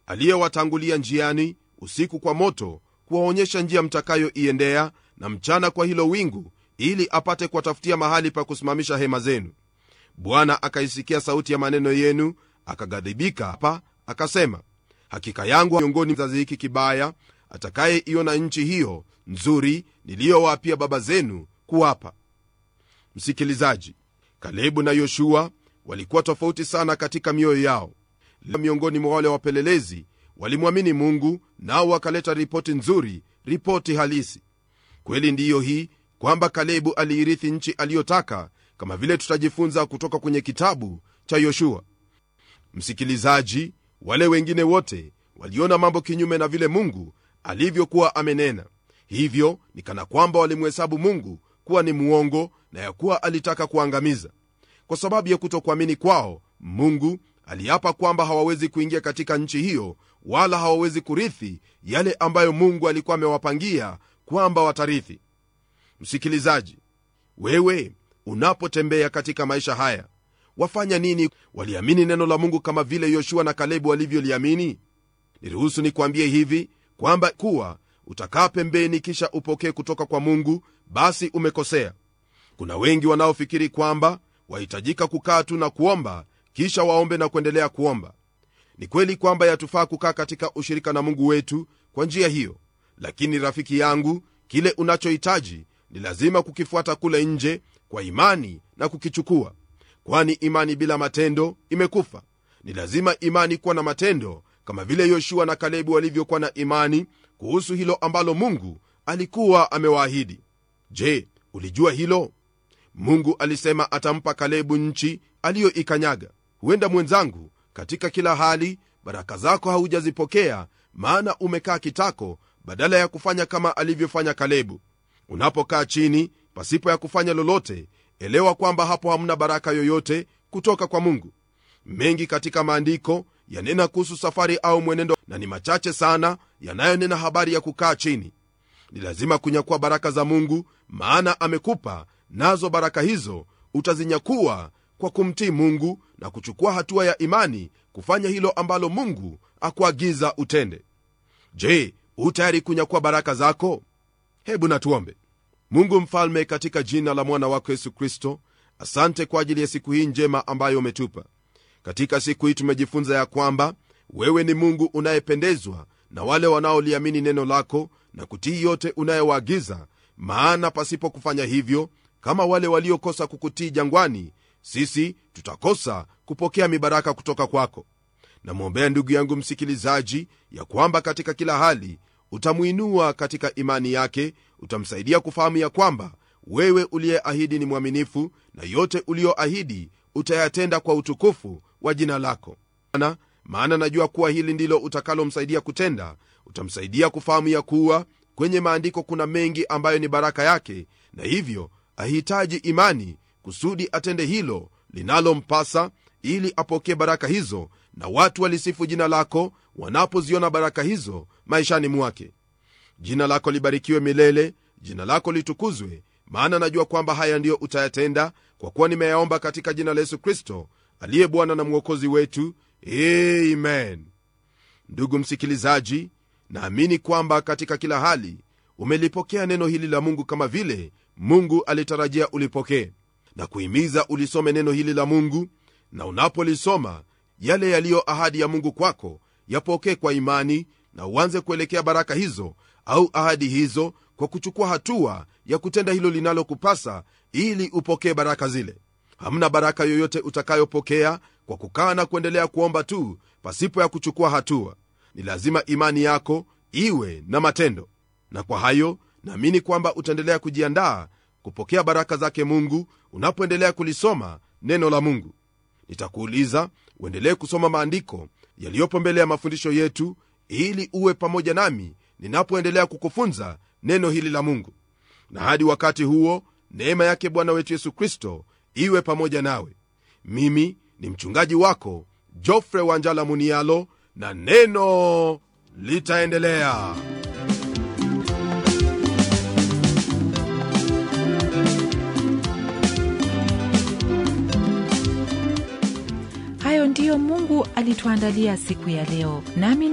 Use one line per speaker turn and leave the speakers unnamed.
aliyewatangulia njiani usiku kwa moto kuwaonyesha njia mtakayoiendea na mchana kwa hilo wingu ili apate kuwatafutia mahali pa kusimamisha hema zenu bwana akaisikia sauti ya maneno yenu akaghadhibika hapa akasema hakika yangu miongoni kizazi hiki kibaya atakayeiona nchi hiyo nzuri niliyowapia baba zenu kuwapa msikilizaji kalebu na yoshua walikuwa tofauti sana katika mioyo yao miongoni mwa wale wapelelezi walimwamini mungu nao wakaleta ripoti nzuri ripoti halisi kweli ndiyo hii kwamba kalebu aliirithi nchi aliyotaka kama vile tutajifunza kutoka kwenye kitabu cha yoshua msikilizaji wale wengine wote waliona mambo kinyume na vile mungu alivyokuwa amenena hivyo ni kana kwamba walimhesabu mungu kuwa ni muongo na ya kuwa alitaka kuangamiza kwa sababu ya kutokuamini kwao mungu aliapa kwamba hawawezi kuingia katika nchi hiyo wala hawawezi kurithi yale ambayo mungu alikuwa amewapangia kwamba watarithi msikilizaji wewe unapotembea katika maisha haya wafanya nini waliamini neno la mungu kama vile yoshua na kalebu walivyoliamini niruhusu nikwambie hivi kwamba kuwa utakaa pembeni kisha upokee kutoka kwa mungu basi umekosea kuna wengi wanaofikiri kwamba wahitajika kukaa tu na kuomba kisha waombe na kuendelea kuomba ni kweli kwamba yatufaa kukaa katika ushirika na mungu wetu kwa njia hiyo lakini rafiki yangu kile unachohitaji ni lazima kukifuata kule nje kwa imani na kukichukua kwani imani bila matendo imekufa ni lazima imani kuwa na matendo kama vile yoshua na kalebu walivyokuwa na imani kuhusu hilo ambalo mungu alikuwa amewaahidi je ulijua hilo mungu alisema atampa kalebu nchi aliyoikanyaga huenda mwenzangu katika kila hali baraka zako haujazipokea maana umekaa kitako badala ya kufanya kama alivyofanya kalebu unapokaa chini pasipo ya kufanya lolote elewa kwamba hapo hamna baraka yoyote kutoka kwa mungu mengi katika maandiko yanena kuhusu safari au mwenendo na ni machache sana yanayonena habari ya kukaa chini ni lazima kunyakua baraka za mungu maana amekupa nazo baraka hizo utazinyakua kwa kumtii mungu na kuchukua hatua ya imani kufanya hilo ambalo mungu akuagiza utende je utayari kunyakua baraka zako hebu natuombe mungu mfalme katika jina la mwana wako yesu kristo asante kwa ajili ya siku hii njema ambayo umetupa katika siku hii tumejifunza ya kwamba wewe ni mungu unayependezwa na wale wanaoliamini neno lako na kutii yote unayowaagiza maana pasipo kufanya hivyo kama wale waliokosa kukutii jangwani sisi tutakosa kupokea mibaraka kutoka kwako namwombea ndugu yangu msikilizaji ya kwamba katika kila hali utamwinua katika imani yake utamsaidia kufahamu ya kwamba wewe uliyeahidi ni mwaminifu na yote uliyoahidi utayatenda kwa utukufu wa jina lako maana, maana najua kuwa hili ndilo utakalomsaidia kutenda utamsaidia kufahamu ya kuwa kwenye maandiko kuna mengi ambayo ni baraka yake na hivyo ahitaji imani kusudi atende hilo linalompasa ili apokee baraka hizo na watu walisifu jina lako wanapoziona baraka hizo maishani mwake jina lako libarikiwe milele jina lako litukuzwe maana najua kwamba haya ndiyo utayatenda kwa kuwa nimeyaomba katika jina la yesu kristo aliye bwana na mwokozi wetu amen ndugu msikilizaji naamini kwamba katika kila hali umelipokea neno hili la mungu kama vile mungu alitarajia ulipokee na kuhimiza ulisome neno hili la mungu na unapolisoma yale yaliyo ahadi ya mungu kwako yapokee kwa imani na uanze kuelekea baraka hizo au ahadi hizo kwa kuchukua hatua ya kutenda hilo linalokupasa ili upokee baraka zile hamna baraka yoyote utakayopokea kwa kukaa na kuendelea kuomba tu pasipo ya kuchukua hatua ni lazima imani yako iwe na matendo na kwa hayo naamini kwamba utaendelea kujiandaa kupokea baraka zake mungu unapoendelea kulisoma neno la mungu nitakuuliza uendelee kusoma maandiko yaliyopo mbele ya mafundisho yetu ili uwe pamoja nami ninapoendelea kukufunza neno hili la mungu na hadi wakati huo neema yake bwana wetu yesu kristo iwe pamoja nawe mimi ni mchungaji wako jofre wanjala munialo na neno litaendelea
hayo ndiyo mungu alituandalia siku ya leo nami